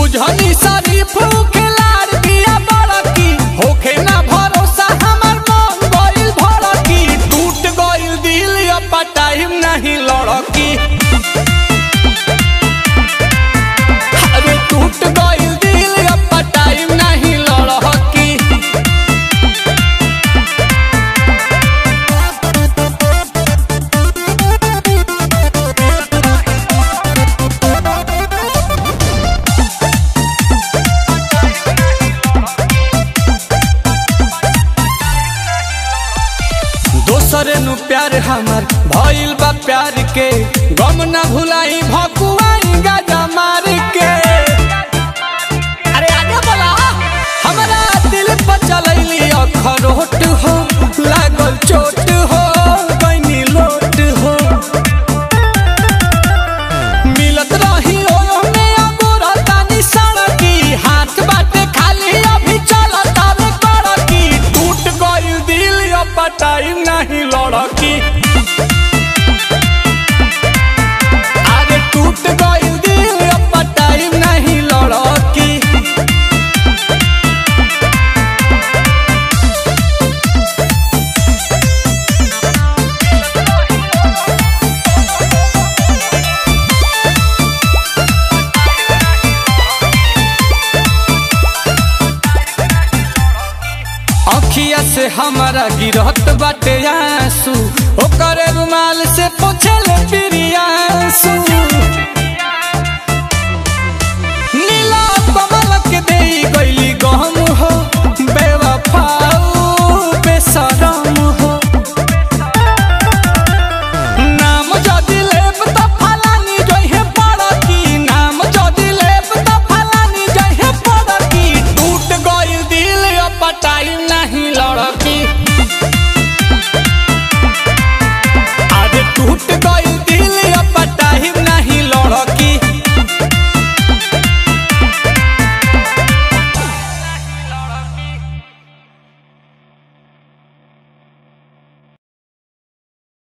बुझनी शरीफ खिलाड़ दिया बड़की होखे ना भरोसा हमर मन गइल भड़की टूट गइल दिल अब टाइम नहीं लड़की अरे टूट गइल दिल अब टाइम नहीं लड़की दोसरे नु प्यार हमर भइल बा प्यार के गम ना भुलाई भकुआई गाजा मार के अरे आगे बोला हमरा दिल पर चलैली अखरोट हो लागल चोट हो गइनी लोट हो मिलत रही ओने अगोरा तानी सड़की हाथ बाटे खाली अभी चलत आवे कड़की टूट गइल दिल अब टाइम नहीं लड़की अरे टूट गइल दिल अब टाइम नहीं लड़की अखिया से हमारा गिरहत बाटे आंसू ओकर रुमाल से पोछे